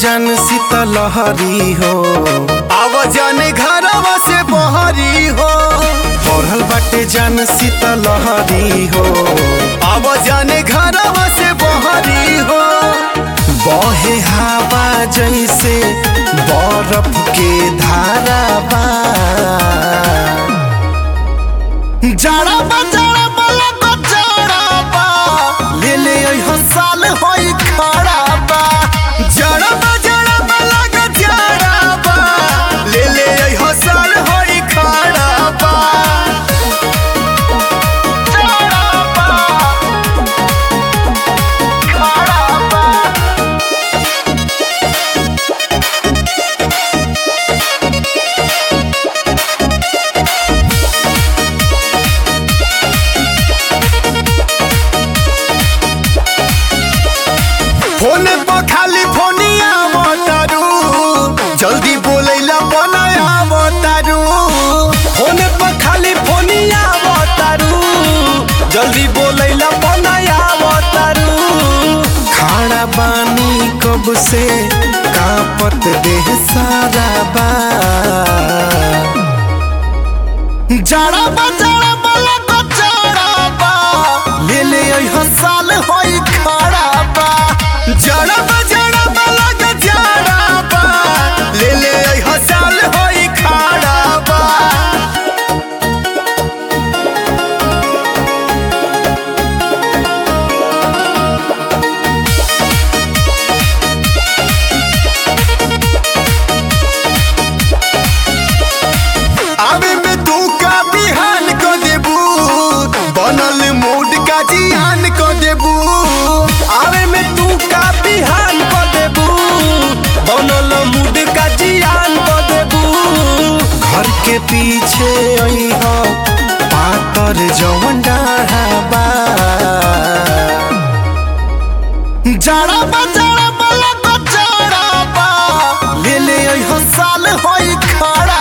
जन शीतलहरी हो आव जन घरवा से बहरी हो पढ़ल बाटे जन शीतलहरी हो आव जन घरवा से बहरी हो बहे हवा जैसे बर्फ के धारा बा जाड़ा बा जाड़ा बा लगो जाड़ा बा ले ले अइहो साल होई खड़ा बा जाड़ा बा जाड़ा बा लगो जाड़ा बा ले ले अइहो साल होई खड़ा बा जाड़ा बा खड़ा बा फोन पर खाली फोनिया बतारू जल्दी बोलैला बनाया बतारू फोन पर खाली फोनिया बतारू जल्दी बोलैला बनाया बतारू खाड़ा बानी कब से कापत देह सारा बा जाड़ा बा जाड़ा बा लगो जाड़ा बा ले ले अइहो साल होई खड़ा बा जाड़ा बा जाड़ा बा लगो जाड़ा बा ले ले अइहो साल होई खड़ा बा आवे में तू का बिहान को देबू बनल मूड का जियान को देबू आवे में तू का बिहान को देबू बनल मूड का जियान को देबू घर के पीछे अइह पातर जवन डाढ़ा बा जाड़ा बा जाड़ा बा लगो जाड़ा बा ले ले अइहो साल होई खड़ा